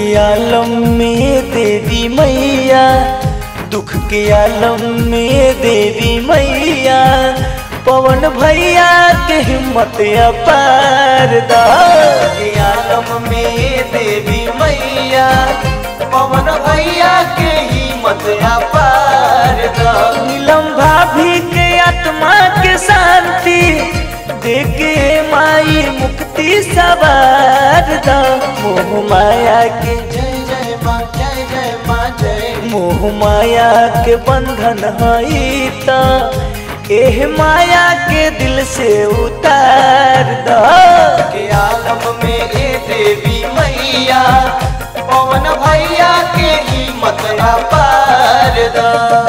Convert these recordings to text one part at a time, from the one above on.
आलम में देवी मैया दुख के आलम में देवी मैया पवन भैया के हिम्मत अपार दा के आलम में देवी मैया पवन भैया के हिम्मत अपार दा नीलम भाभी के आत्मा के शांति देखे माई मुक्ति सवार दा मोह माया के जय जय माँ जय जय माँ जय मोह माया के बंधन हई त एह माया के दिल से उतार द के आलम में ए देवी मैया पवन भैया के हिम्मत अपार दा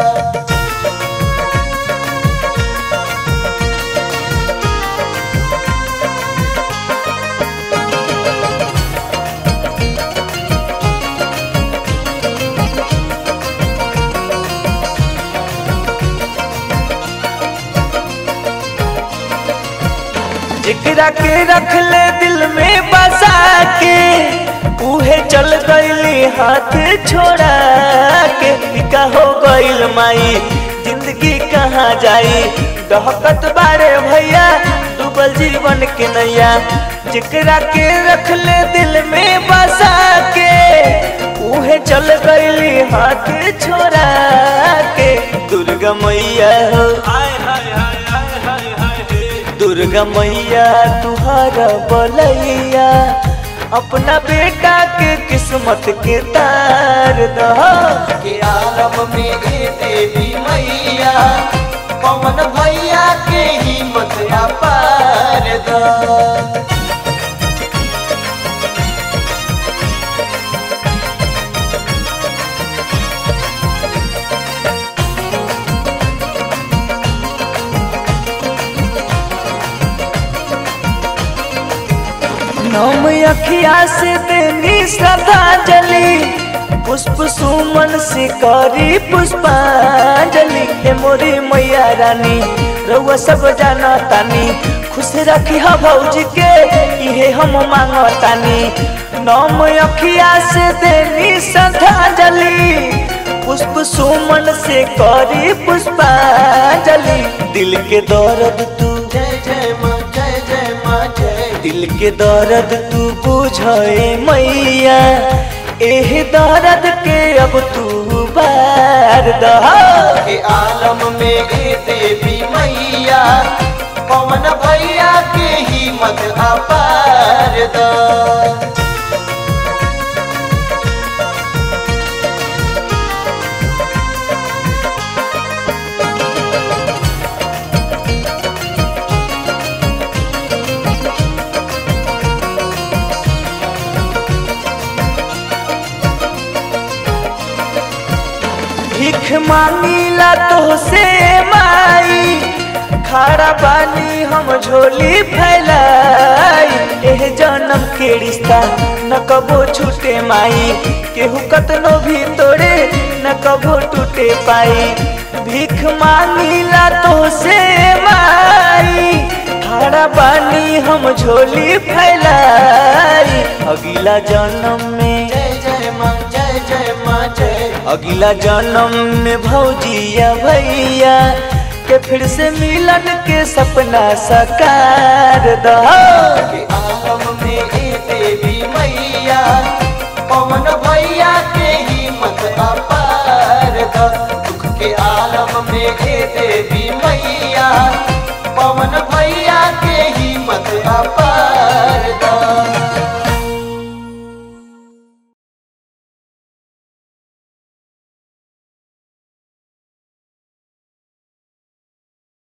जिकरा के रख ले दिल में बसा के उहे चल गईली हाथ छोड़ा के फिका हो गईल माई जिंदगी कहाँ जाई दहकत बारे भैया डूबल जीवन के नैया जिकरा के रख ले दिल में बसा के उहे चल गईली हाथ छोड़ा के दुर्गा मैया हो दुर्गा मैया तुहारा बलैया अपना बेटा के किस्मत के तार दहा के आलम में ए देवी मैया पवन भैया के हिम्मत अपार दा नम अखिया से देनी श्रद्धांजलि पुष्प सुमन से करी पुष्पांजलि हे मोरी मैया रानी रउआ सब जाना तानी खुश रखी हा भौजी के इहे हम मांगतानी नम अखिया से देनी श्रद्धांजलि पुष्प सुमन से करी पुष्पांजलि दिल के दर्द तू जय जय माँ जय जय माँ जय दिल के दर्द तू बुझे मैया एह दर्द के अब तू बार दहा के आलम में ए देवी मैया पवन भैया के हिम्मत अपार दा भीख मांगीला तो से माई खारा बानी हम झोली फैलाई एह जन्म के रिश्ता न कबो छूटे माई केहू कतनो भी तोड़े न कबो टूटे पाई भीख मांगीला तो से माई खारा बानी हम झोली फैलाई अगला जन्म में जय जय माँ जय जय माँ जय अगला जन्म में भौजिया भैया के फिर से मिलन के सपना साकार दहा के आलम में ए देवी मैया पवन भैया